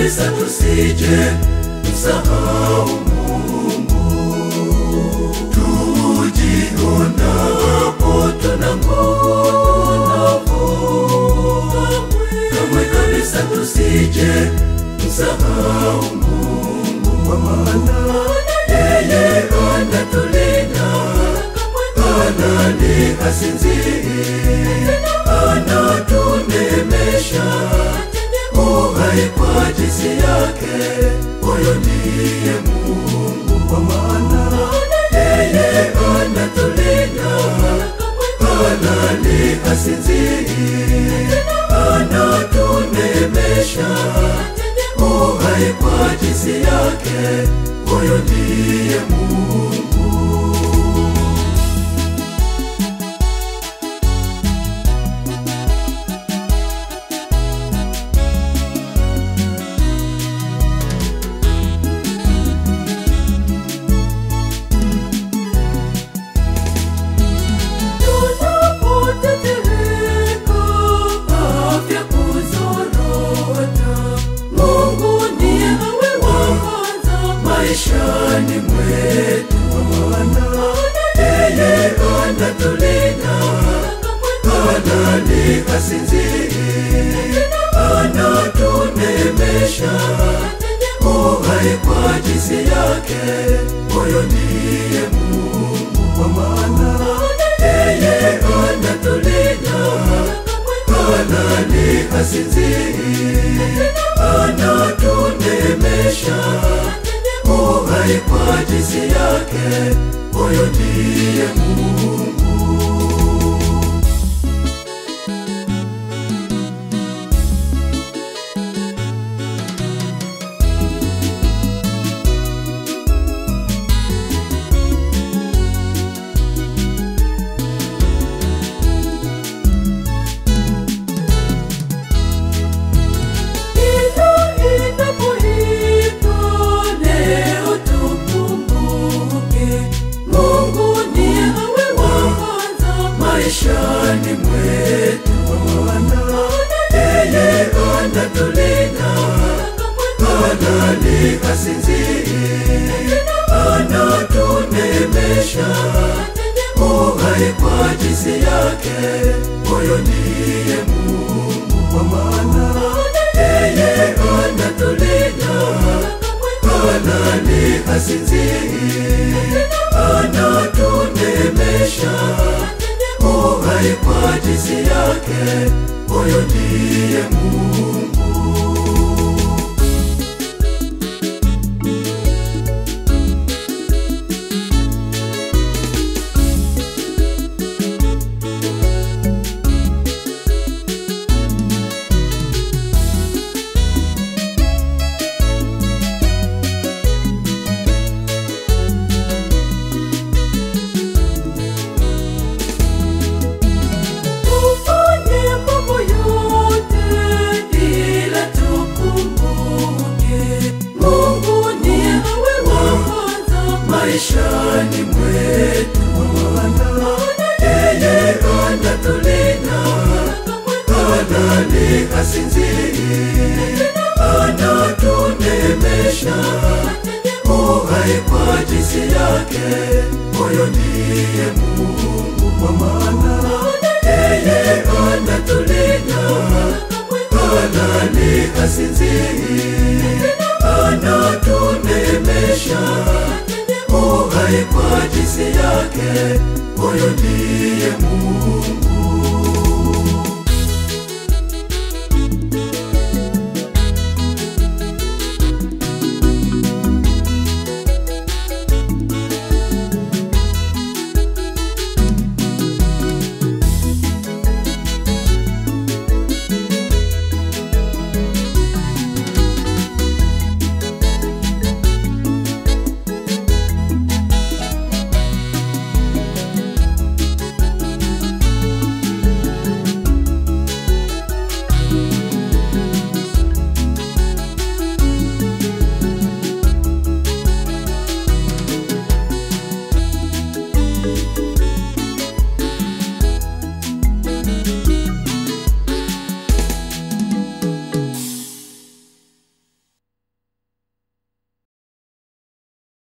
kabisa tusije msahau Mungu, tujionapo tuna nguvu, kamwe kabisa tusije msahau Mungu, kwa maana yeye anatulinda, anani hasinzii, anatunemesha uhai kwa jinsi yake, huyo ndiye Mungu, kwa maana yeye anatulinda, anani hasinzii, anatunemesha uhai kwa jinsi yake, huyo ndiye Mungu. Tunapotetereka, afya kuzorota, Mungu ndiye awe wa kwanza maishani mwetu, maana yeye anatulinda, anani hasinzii, anatunemesha uhai kwa jinsi yake, huyo ndiye Mungu, kwa maana yeye anatulinda, anani hasinzii, anatunemesha uhai kwa jinsi yake, huyo ndiye Mungu. Kila inapoitwa leo tukumbuke, Mungu ndiye awe wa kwanza maishani mwetu, maana yeye anatulinda, anani hasinzii, anatunemesha uhai kwa jinsi yake, huyo ndiye Mungu, kwa maana yeye anatulinda, anani hasinzii, anatunemesha uhai kwa jinsi yake, huyo ndiye Mungu. Tufanye mambo yote ila tukumbuke, Mungu ndiye awe wa kwanza maishani mwetu, maana yeye anatulinda, anani hasinzii, anatunemesha uhai kwa jinsi yake, huyo ndiye Mungu, kwa maana yeye anatulinda, anani hasinzii, anatunemesha uhai kwa jinsi yake, huyo ndiye Mungu.